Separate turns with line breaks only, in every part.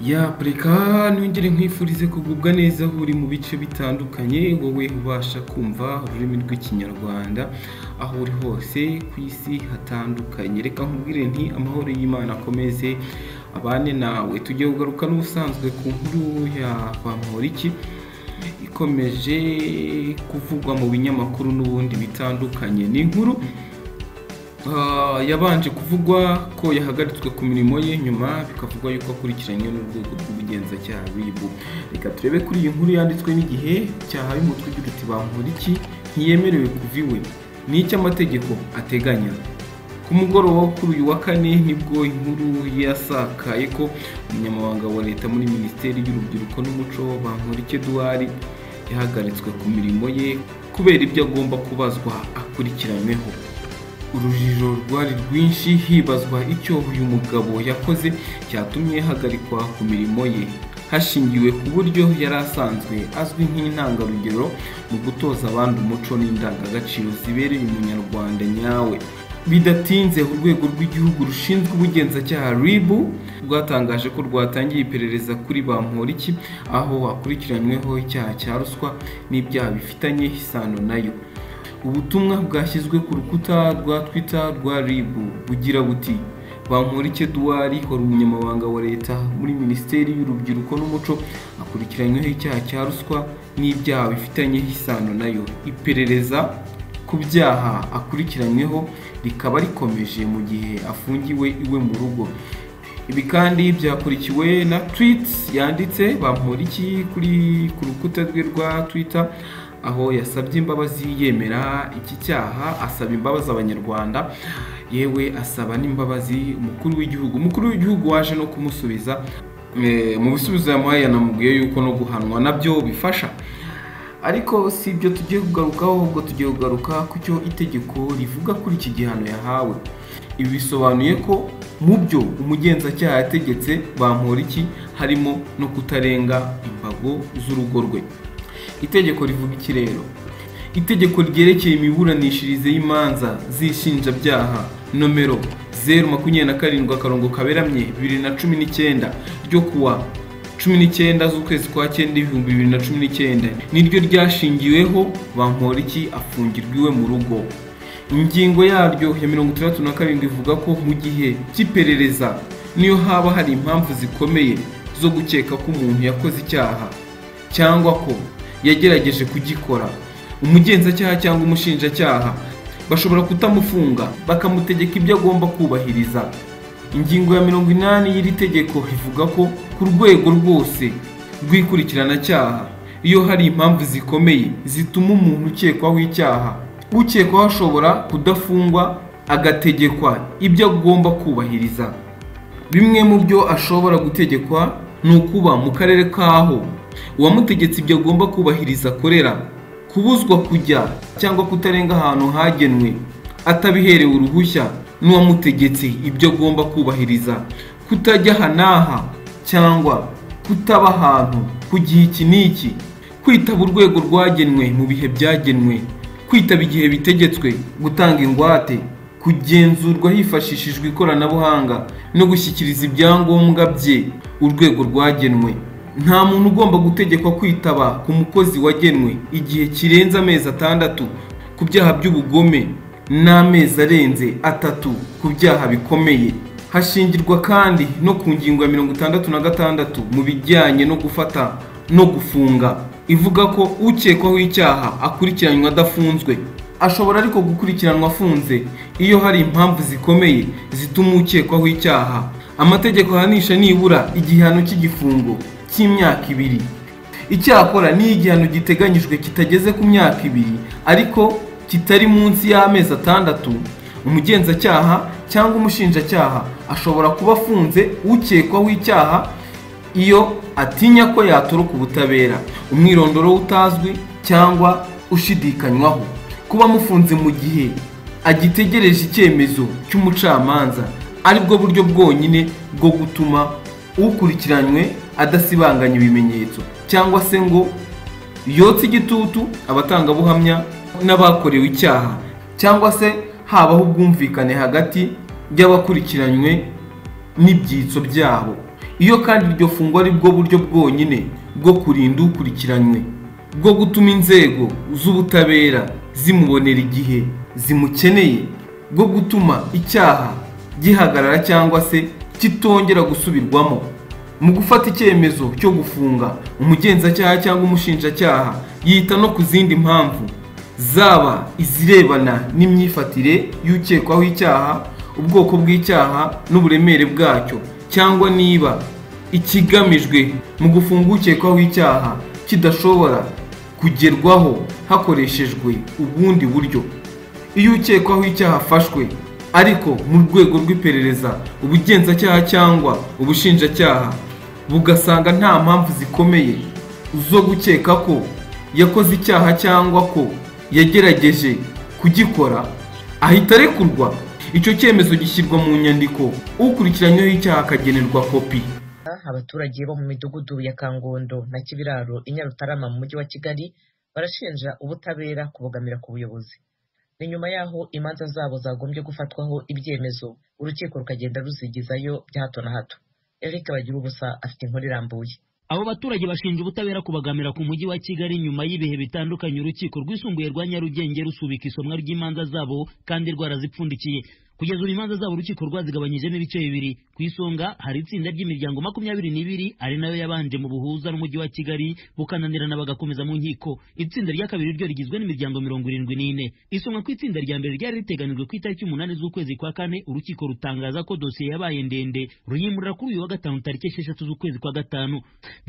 ya reka hano ngere nkwifurize kugubwa neza aho uri mu bice bitandukanye wowe ubasha kumva ururimi rw'ikinyarwanda aho uri hose ku isi hatandukanye reka nkubwire nti amahoro y'imana akomeze abane nawe tugiye kugaruka n'ubusanzwe ku nkuru ya bamporiki ikomeje kuvugwa mu binyamakuru n'ubundi bitandukanye ni inkuru Ah, yabanje kuvugwa ko yahagaritswe ku mirimo ye nyuma bikavugwa yuko akurikiranywe n'urwego rw'ubugenzacyaha ribu reka turebe kuri iyi nkuru yanditswe n'igihe cyahaye umutwe ugira uti bankora iki ntiyemerewe kuva iwe ni icyo amategeko ateganya ku mugoroba wo kuri uyu wa kane nibwo inkuru yasakaye ko umunyamabanga wa leta muri minisiteri y'urubyiruko n'umuco Bamporiki Edouard yahagaritswe ku mirimo ye kubera ibyo agomba kubazwa akurikiranyweho urujijo rwari rwinshi hibazwa icyo uyu mugabo yakoze cyatumye hagarikwa ku mirimo ye hashingiwe ku buryo yari asanzwe azwi nk'intangarugero mu gutoza abandi umuco n'indangagaciro zibereye umunyarwanda nyawe bidatinze urwego rw'igihugu rushinzwe ubugenzacyaha ribu rwatangaje ko rwatangiye iperereza kuri bamporiki aho akurikiranyweho icyaha cya ruswa n'ibyaha bifitanye isano nayo ubutumwa bwashyizwe ku rukuta rwa twitter rwa rib bugira buti bamporiki eduwari wari umunyamabanga wa leta muri minisiteri y'urubyiruko n'umuco akurikiranyweho icyaha cya ruswa n'ibyaha bifitanye isano nayo iperereza ku byaha akurikiranyweho rikaba rikomeje mu gihe afungiwe iwe mu rugo ibi kandi byakurikiwe na tweets yanditse bamporiki kuri ku rukuta rwe rwa twitter aho yasabye imbabazi yemera iki cyaha asaba imbabazi abanyarwanda yewe asaba n'imbabazi umukuru w'igihugu umukuru w'igihugu waje no kumusubiza eh, mu bisubizo yamuhaye yanamubwiye yuko no guhanwa nabyo bifasha ariko si ibyo tugiye kugarukaho ahubwo tugiye kugaruka ku cyo itegeko rivuga kuri iki gihano yahawe ibi bisobanuye ko mu byo umugenzacyaha yategetse bamura iki harimo no kutarenga imbago z'urugo rwe itegeko rivuga iki rero itegeko ryerekeye imiburanishirize y'imanza z'inshinjabyaha nomero zeru makumyabiri na karindwi akarongo kaberamye bibiri na cumi n'icyenda ryo kuwa cumi n'icyenda z'ukwezi kwa cyenda ibihumbi bibiri na cumi n'icyenda niryo ryashingiweho bamporiki afungirwa iwe mu rugo ingingo yaryo ya mirongo itandatu na karindwi ivuga ko mu gihe cy'iperereza niyo haba hari impamvu zikomeye zo gukeka ko umuntu yakoze icyaha cyangwa ko yagerageje kugikora umugenzacyaha cyangwa umushinjacyaha bashobora kutamufunga bakamutegeka ibyo agomba kubahiriza ingingo ya mirongo inani y'iri tegeko ivuga ko ku rwego rwose rw'ikurikirana-cyaha iyo hari impamvu zikomeye zituma umuntu ukekwaho icyaha ukekwaho ashobora kudafungwa agategekwa ibyo agomba kubahiriza bimwe mu byo ashobora gutegekwa ni ukuba mu karere k'aho uwamutegetse ibyo agomba kubahiriza akorera kubuzwa kujya cyangwa kutarenga ahantu hagenwe atabiherewe uruhushya n'uwamutegetse ibyo agomba kubahiriza kutajya aha n'aha cyangwa kutaba ahantu ku gihe iki n'iki kwitaba urwego rwagenwe mu bihe byagenwe kwitaba igihe bitegetswe gutanga ingwate kugenzurwa hifashishijwe ikoranabuhanga no gushyikiriza ibyangombwa bye urwego rwagenwe nta muntu ugomba gutegekwa kwitaba ku mukozi wagenwe igihe kirenze amezi atandatu ku byaha by'ubugome n'amezi arenze atatu ku byaha bikomeye hashingirwa kandi no ku ngingo ya mirongo itandatu na gatandatu mu bijyanye no gufata no gufunga ivuga ko ukekwaho icyaha akurikiranywa adafunzwe ashobora ariko gukurikiranwa afunze iyo hari impamvu zikomeye zituma ukekwaho icyaha amategeko ahanisha nibura igihano cy'igifungo cy'imyaka ibiri icyakora n'iyo igihano giteganyijwe kitageze ku myaka ibiri ariko kitari munsi y'amezi atandatu umugenzacyaha cyangwa umushinjacyaha ashobora kuba afunze ukekwaho icyaha iyo atinya ko yatoroka ubutabera umwirondoro utazwi cyangwa ushidikanywaho kuba amufunze mu gihe agitegereje icyemezo cy'umucamanza aribwo buryo bwonyine bwo gutuma ukurikiranywe adasibanganya ibimenyetso cyangwa se ngo yotse igitutu abatangabuhamya n'abakorewe icyaha cyangwa se habaho ubwumvikane hagati y'abakurikiranywe n'ibyitso byabo iyo kandi iryo fungwa ari bwo buryo bwonyine bwo kurinda ukurikiranywe bwo gutuma inzego z'ubutabera zimubonera igihe zimukeneye bwo gutuma icyaha gihagarara cyangwa se kitongera gusubirwamo mu gufata icyemezo cyo gufunga umugenzacyaha cyangwa umushinjacyaha yita no ku zindi mpamvu zaba izirebana n'imyifatire y'ukekwaho icyaha ubwoko bw'icyaha n'uburemere bwacyo cyangwa niba ikigamijwe mu gufunga ukekwaho icyaha kidashobora kugerwaho hakoreshejwe ubundi buryo iyo ukekwaho icyaha afashwe ariko mu rwego rw'iperereza ubugenzacyaha cyangwa ubushinjacyaha bugasanga nta mpamvu zikomeye zo gukeka ko yakoze icyaha cyangwa ko yagerageje kugikora ahita arekurwa icyo cyemezo gishyirwa mu nyandiko ukurikiranyweho icyaha akagenerwa kopi
abaturage bo mu midugudu ya kangondo na kibiraro i nyarutarama mu mujyi wa kigali barashinja ubutabera kubogamira ku buyobozi ni nyuma y'aho imanza zabo zagombye gufatwaho ibyemezo urukiko rukagenda ruzigizayo bya hato na hato eric bagira ubusa afite inkuru irambuye
abo baturage bashinja ubutabera kubagamira ku mujyi wa kigali nyuma y'ibihe bitandukanye urukiko rwisumbuye rwa nyarugenge rusubika isomwa ry'imanza zabo kandi rwarazipfundikiye kugeza ubu imanza zabo urukiko rwazigabanyijemo ibice bibiri ku isonga hari itsinda ry'imiryango makumyabiri n'ibiri ari nayo yabanje mu buhuza n'umujyi wa kigali bukananirana bagakomeza mu nkiko itsinda rya kabiri ryo rigizwe n'imiryango mirongo irindwi n'ine isonga ku itsinda rya mbere ryari riteganijwe ku itariki umunani z'ukwezi kwa kane urukiko rutangaza ko dosiye yabaye ndende ruyimurira kuri uyu wa gatanu tariki esheshatu z'ukwezi kwa gatanu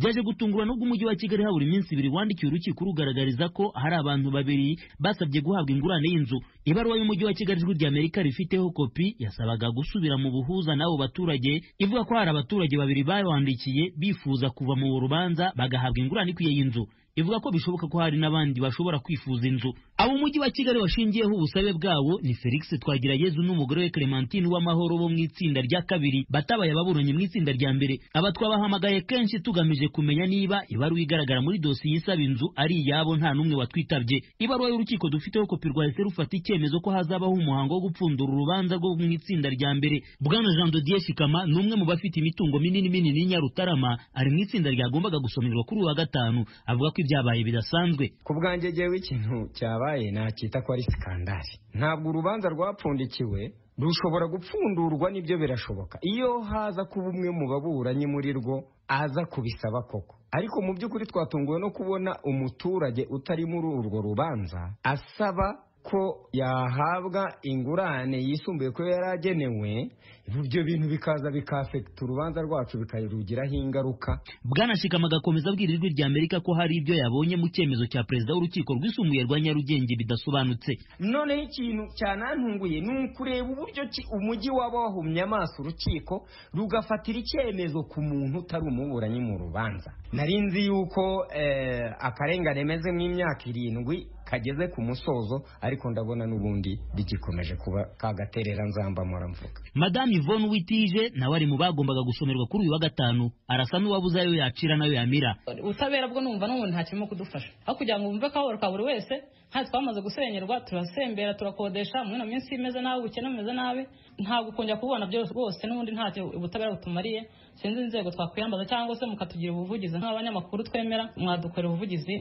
byaje gutungurwa n'ubwo umujyi wa kigali habura iminsi ibiri wandikiye urukiko rugaragariza ko hari abantu babiri basabye guhabwa ingurane y'inzu ibaruwa y'umujyi wa kigali ijwi ry'amerika rifiteho kopi yasabaga gusubira mu buhuza n'abo baturage ivuga ko hari abaturage babiri bawandikiye bifuza kuva mu rubanza bagahabwa ingurane ikwiye y'inzu ivuga ko bishoboka ko hari n'abandi bashobora kwifuza inzu abo umujyi wa kigali washingiyeho ubusabe bwabo ni felix twagirayezu n'umugore we clementine w'amahoro bo mu itsinda rya kabiri batabaye ababuranyi mu itsinda rya mbere aba twabahamagaye kenshi tugamije kumenya niba ibaruwa igaragara muri dosiye isaba inzu ari iyabo nta n'umwe watwitabye ibaruwa y'urukiko dufiteho kopi rwahise rufata icyemezo ko hazabaho umuhango wo gupfundura urubanza rwo mu itsinda rya mbere bwana jean dodier shikama ni umwe mu bafite imitungo minini minini y'inyarutarama ari mu itsinda ryagombaga gusomerwa kuri uwa gatanu avuga ko ibyabaye bidasanzwe
ku bwanjye jewe ikintu cyabaye nakita ko ari sikandari ntabwo urubanza rwapfundikiwe rushobora gupfundurwa n'ibyo birashoboka iyo haza kuba umwe mu baburanyi muri rwo aza kubisaba koko ariko mu by'ukuri twatunguwe no kubona umuturage utari muri urwo rubanza asaba ko yahabwa ingurane yisumbuye ko yari agenewe ibyo bintu bikaza bikafekita urubanza rwacu bikarugiraho ingaruka
bwanashikama agakomeza abwira ijwi rya amerika ko hari ibyo yabonye mu cyemezo cya perezida w'urukiko rwisumbuye rwa nyarugenge bidasobanutse
noneho ikintu cyanantunguye ni ukureba uburyo umujyi waba wahumye amaso urukiko rugafatira icyemezo ku muntu utari umuburanyi mu rubanza nari nzi yuko akarengane meze nk'imyaka irindwi kageze ku musozo ariko ndabona n'ubundi bigikomeje kuba kagaterera nzamba mvuga
madamu Yvonne Witije nawe ari mu bagombaga gusomerwa kuri uyu wa gatanu arasa n'uwabuze ayo yacira nayo yamira
ubutabera bwo numva n'umuntu nta kirimo kudufasha aho kugira ngo wumve akababaro ka buri wese nta twamaze gusenyerwa turasembera turakodesha muri ino minsi imeze nabi ubukene bumeze nabi ntabwo kongera kubona byose rwose n'ubundi ntacyo ubutabera butumariye sinzi inzego twakwiyambaza cyangwa se mukatugira ubuvugizi nk'abanyamakuru twemera mwadukorera ubuvugizi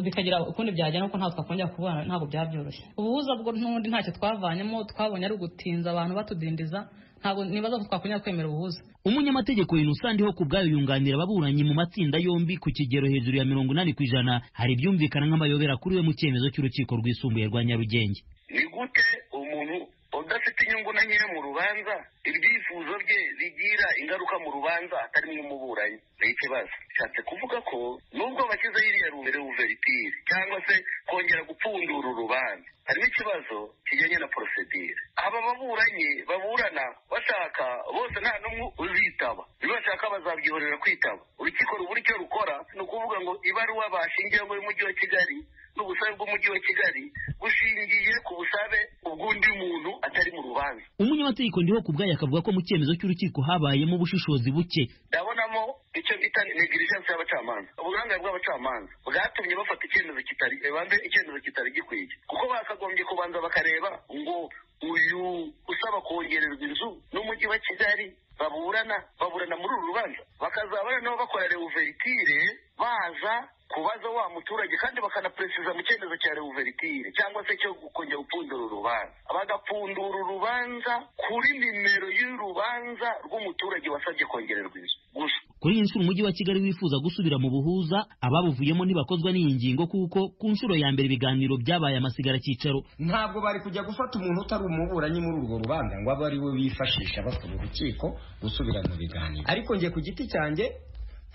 bikagira ukundi byagenda kuko ntabwo twakongera kubona ntabwo byaba byoroshye ubuhuza bwo n'ubundi ntacyo twavanyemo twabonye ari ugutinza abantu batudindiza ntabwo nibaza ko twakongera kwemera ubuhuza
umunyamategeko Innocent ku bwayo yunganira ababuranyi mu matsinda yombi ku kigero hejuru ya mirongo inani ku ijana hari ibyumvikana nk'amayobera kuri we mu cyemezo cy'urukiko rwisumbuye rwa nyarugenge
ni gute umuntu udafite inyungu na nyine mu rubanza ibyifuzo bye bigira ingaruka mu rubanza atarimo umuburanyi ni ikibazo bishatse kuvuga ko nubwo bashyizeho iriya reuveritire cyangwa se kongera gupfundura urubanza harimo ikibazo kijyanye na porosedire aba baburanyi baburana bashaka bose nta n'umwe uzitaba iyo bashaka bazabyihorera kwitaba urukiko rubura icyo rukora ni ukuvuga ngo ibaruwa bashingiyeho y'umujyi wa kigali n'ubusabe bw'umujyi wa kigali bushingiye ku busabe ubw'undi muntu atari mu rubanza
umunyamategeko ndiho ku bwayo akavuga ko mu cyemezo cy'urukiko habayemo ubushishozi buke
ndabonamo icyo bita negligence y'abacamanza uburangare bw'abacamanza bwatumye bafata icyemezo kitari banze icyemezo kitari gikwiye kuko bakagombye kubanza bakareba ngo uyu usaba kongererwa inzu n'umujyi wa kigali baburana baburana muri uru rubanza bakazabana nabo bakora rewuveritire baza kubaza wa muturage kandi bakanaperesiza mu cyemezo cya rewuveritire cyangwa se cyo kongera gupfundura urubanza bagapfundura urubanza kuri nimero y'urubanza rw'umuturage wasabye kongererwa inzu gusa
kuri iyi nshuro umujyi wa kigali wifuza gusubira mu buhuza ababuvuyemo ntibakozwa n'iyi ngingo kuko ku nshuro ya mbere ibiganiro byabaye amasigara cyicaro
ntabwo bari kujya gufata umuntu utari umuburanyi muri urwo rubanza ngo abe ari we bifashisha basaba urukiko gusubira mu biganiro ariko njye ku giti cyanjye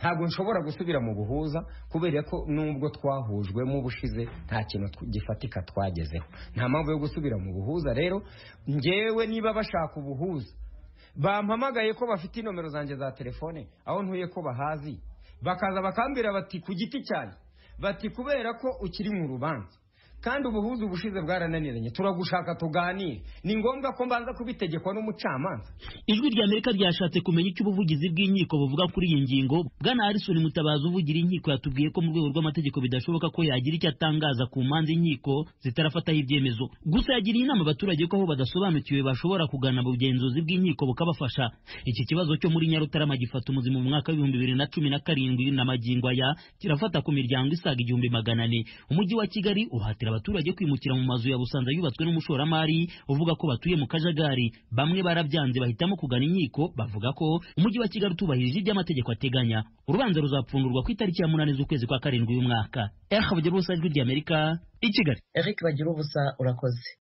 ntabwo nshobora gusubira mu buhuza kubera ko nubwo twahujwemo ubushize nta kintu tw- gifatika twagezeho nta mpamvu yo gusubira mu buhuza rero ngewe niba bashaka ubuhuza bampamagaye ko bafite inomero zanjye za telefone aho ntuye ko bahazi bakaza bakambwira bati ku giti cyanjye bati kubera ko ukiri mu rubanza kandi ubuhuza ubushize bwarananiranye turagushaka tuganire ni ngombwa ko mbanza kubitegekwa n'umucamanza
ijwi rya amerika ryashatse kumenya icyo ubuvugizi bw'inkiko buvuga kuri iyi ngingo bwana harrison mutabazi uvugira inkiko yatubwiye ko mu rwego rw'amategeko bidashoboka ko yagira icyo atangaza ku manza inkiko zitarafataho ibyemezo gusa yagiriye inama abaturage ko aho badasobanukiwe bashobora kugana ubugenzuzi bw'inkiko bukabafasha iki kibazo cyo muri nyarutarama gifata umuzimu mu mwaka w'ibihumbi bibiri na cumi na karindwi na magingo aya kirafata ku miryango isaga igihumbi magana ane umujyi wa kigali uhatira abaturage kwimukira mu mazu ya busanza yubatswe n'umushoramari uvuga ko batuye mu kajagari bamwe barabyanze bahitamo kugana inkiko bavuga ko umujyi wa kigali utubahirije ibyo amategeko ateganya urubanza ruzapfungurwa ku itariki ya munani z'ukwezi kwa karindwi uyu mwaka eric bagira ubusanzwe ry'amerika i kigali
eric bagira ubusa urakoze